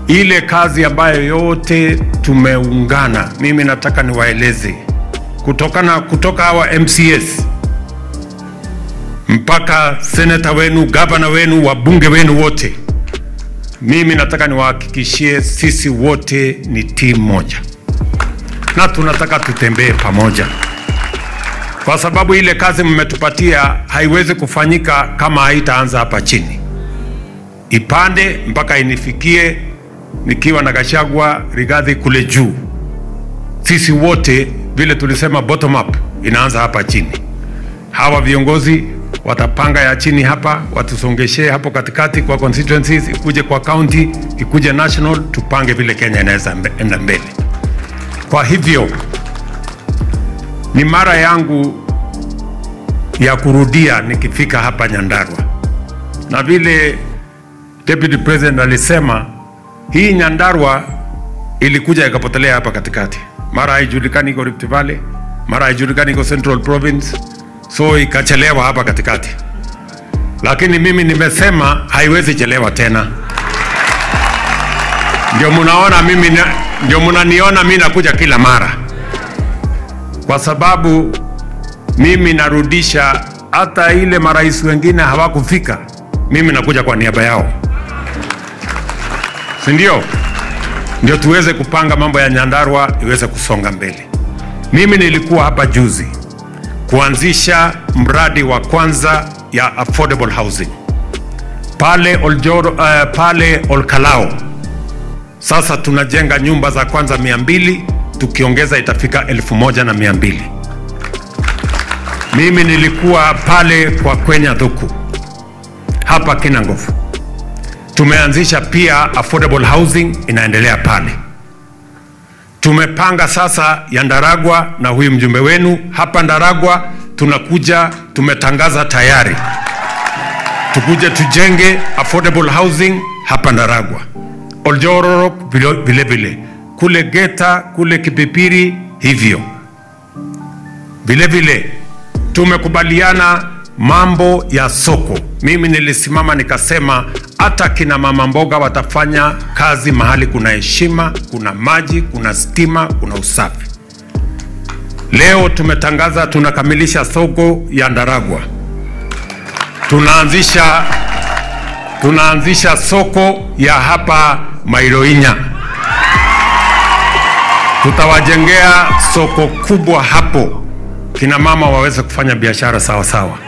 ile kazi ambayo yote tumeungana, mimi nataka niwaeleze kutokana kutoka hawa MCS mpaka seneta wenu, gavana wenu, wabunge wenu wote, mimi nataka niwahakikishie sisi wote ni timu moja, na tunataka tutembee pamoja, kwa sababu ile kazi mmetupatia haiwezi kufanyika kama haitaanza hapa chini, ipande mpaka inifikie nikiwa na Gachagua, Rigathi kule juu. Sisi wote vile tulisema bottom up inaanza hapa chini. Hawa viongozi watapanga ya chini hapa, watusongeshee hapo katikati kwa constituencies, ikuje kwa county, ikuje national, tupange vile Kenya inaweza mbe- enda mbele. Kwa hivyo ni mara yangu ya kurudia nikifika hapa Nyandarua, na vile Deputy President alisema hii Nyandarua ilikuja ikapotelea hapa katikati, mara haijulikani iko Rift Valley, mara haijulikani iko Central Province, so ikachelewa hapa katikati. Lakini mimi nimesema haiwezi chelewa tena. Ndio mnaona mimi na, ndio mnaniona mimi nakuja kila mara, kwa sababu mimi narudisha hata ile marais wengine hawakufika, mimi nakuja kwa niaba yao, si ndio? Ndio tuweze kupanga mambo ya Nyandarua iweze kusonga mbele. Mimi nilikuwa hapa juzi kuanzisha mradi wa kwanza ya affordable housing pale Oljoro, uh, pale Olkalao. Sasa tunajenga nyumba za kwanza mia mbili tukiongeza itafika elfu moja na mia mbili. Mimi nilikuwa pale kwa Kwenya Dhuku hapa Kinangofu, tumeanzisha pia affordable housing inaendelea pale. Tumepanga sasa ya Ndaragwa na huyu mjumbe wenu hapa Ndaragwa, tunakuja tumetangaza tayari, tukuje tujenge affordable housing hapa Ndaragwa, Oljororok vile vile vile, kule Geta kule Kipipiri hivyo vile vile tumekubaliana mambo ya soko. Mimi nilisimama nikasema hata kina mama mboga watafanya kazi mahali kuna heshima, kuna maji, kuna stima, kuna usafi. Leo tumetangaza tunakamilisha soko ya Ndaragwa, tunaanzisha tunaanzisha soko ya hapa Mairoinya, tutawajengea soko kubwa hapo, kina mama waweze kufanya biashara sawa sawa.